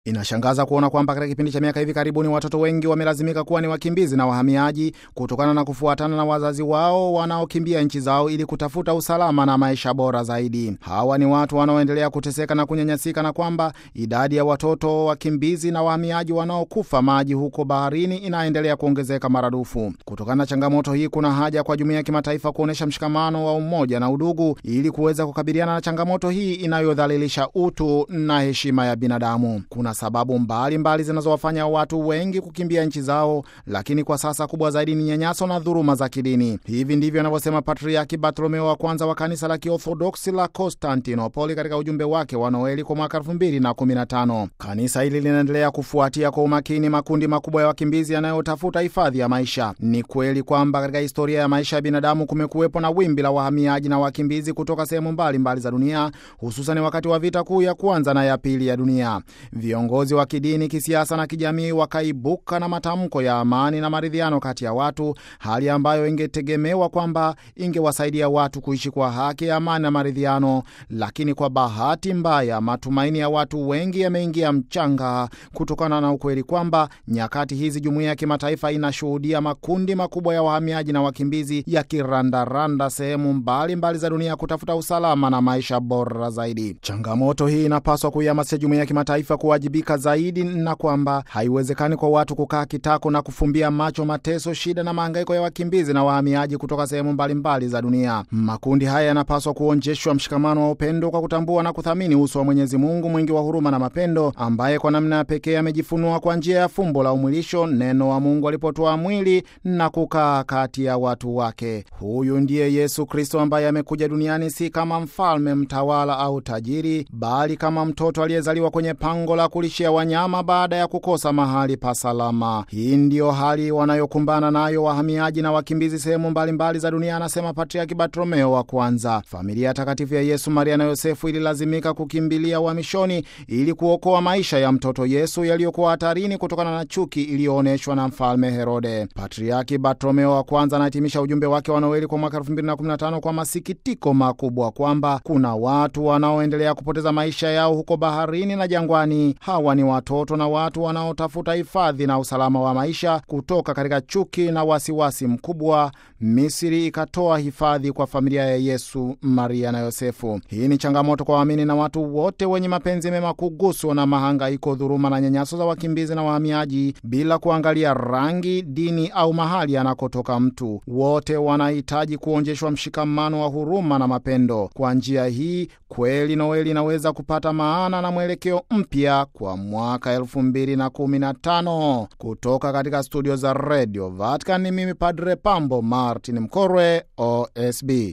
Inashangaza kuona kwamba katika kipindi cha miaka hivi karibuni watoto wengi wamelazimika kuwa ni wakimbizi na wahamiaji kutokana na kufuatana na wazazi wao wanaokimbia nchi zao ili kutafuta usalama na maisha bora zaidi. Hawa ni watu wanaoendelea kuteseka na kunyanyasika, na kwamba idadi ya watoto wakimbizi na wahamiaji wanaokufa maji huko baharini inaendelea kuongezeka maradufu. Kutokana na changamoto hii, kuna haja kwa jumuiya ya kimataifa kuonyesha mshikamano wa umoja na udugu ili kuweza kukabiliana na changamoto hii inayodhalilisha utu na heshima ya binadamu. Kuna sababu mbalimbali zinazowafanya watu wengi kukimbia nchi zao, lakini kwa sasa kubwa zaidi ni nyanyaso na dhuluma za kidini. Hivi ndivyo anavyosema Patriaki Bartolomeo wa kwanza wa kanisa la Kiorthodoksi la Konstantinopoli katika ujumbe wake wa Noeli kwa mwaka 2015. Kanisa hili linaendelea kufuatia kwa umakini makundi makubwa ya wakimbizi yanayotafuta hifadhi ya maisha. Ni kweli kwamba katika historia ya maisha ya binadamu kumekuwepo na wimbi la wahamiaji na wakimbizi kutoka sehemu mbalimbali za dunia, hususan wakati wa vita kuu ya kwanza na ya pili ya dunia. Viongozi wa kidini, kisiasa na kijamii wakaibuka na matamko ya amani na maridhiano kati ya watu, hali ambayo ingetegemewa kwamba ingewasaidia watu kuishi kwa haki, amani na maridhiano. Lakini kwa bahati mbaya, matumaini ya watu wengi yameingia mchanga kutokana na ukweli kwamba nyakati hizi jumuiya ya kimataifa inashuhudia makundi makubwa ya wahamiaji na wakimbizi yakirandaranda sehemu mbalimbali za dunia kutafuta usalama na maisha bora zaidi. Changamoto hii inapaswa kuihamasisha jumuiya ya kimataifa kuwajibika zaidi, na kwamba haiwezekani kwa watu kukaa kitako na kufumbia macho mateso, shida na mahangaiko ya wakimbizi na wahamiaji kutoka sehemu mbalimbali za dunia. Makundi haya yanapaswa kuonjeshwa mshikamano wa upendo kwa kutambua na kuthamini uso wa Mwenyezi Mungu mwingi wa huruma na mapendo, ambaye kwa namna ya pekee amejifunua kwa njia ya fumbo la umwilisho, neno wa Mungu alipotoa mwili na kukaa kati ya watu wake. Huyu ndiye Yesu Kristo ambaye amekuja duniani si kama mfalme, mtawala au tajiri, bali kama mtoto aliyezaliwa kwenye pango la kulishia wanyama baada ya kukosa mahali pa salama. Hii ndiyo hali wanayokumbana nayo wahamiaji na wakimbizi sehemu mbalimbali za dunia, anasema Patriaki Bartolomeo wa kwanza. Familia takatifu ya Yesu, Maria na Yosefu ililazimika kukimbilia uhamishoni ili kuokoa maisha ya mtoto Yesu yaliyokuwa hatarini kutokana na chuki iliyoonyeshwa na mfalme Herode. Patriaki Bartolomeo wa kwanza anahitimisha ujumbe wake wa Noeli kwa mwaka 2015 kwa masikitiko makubwa kwamba kuna watu wanaoendelea kupoteza maisha yao huko baharini na jangwani. Hawa ni watoto na watu wanaotafuta hifadhi na usalama wa maisha kutoka katika chuki na wasiwasi mkubwa. Misri ikatoa hifadhi kwa familia ya Yesu, Maria na Yosefu. Hii ni changamoto kwa waamini na watu wote wenye mapenzi mema kuguswa na mahangaiko, dhuluma na nyanyaso za wakimbizi na wahamiaji, bila kuangalia rangi, dini au mahali anakotoka mtu. Wote wanahitaji kuonjeshwa mshikamano wa huruma na mapendo. Kwa njia hii kweli Noeli inaweza kupata maana na mwelekeo mpya kwa mwaka elfu mbili na kumi na tano. Kutoka katika studio za Radio Vatican ni mimi Padre Pambo Martin Mkorwe, OSB.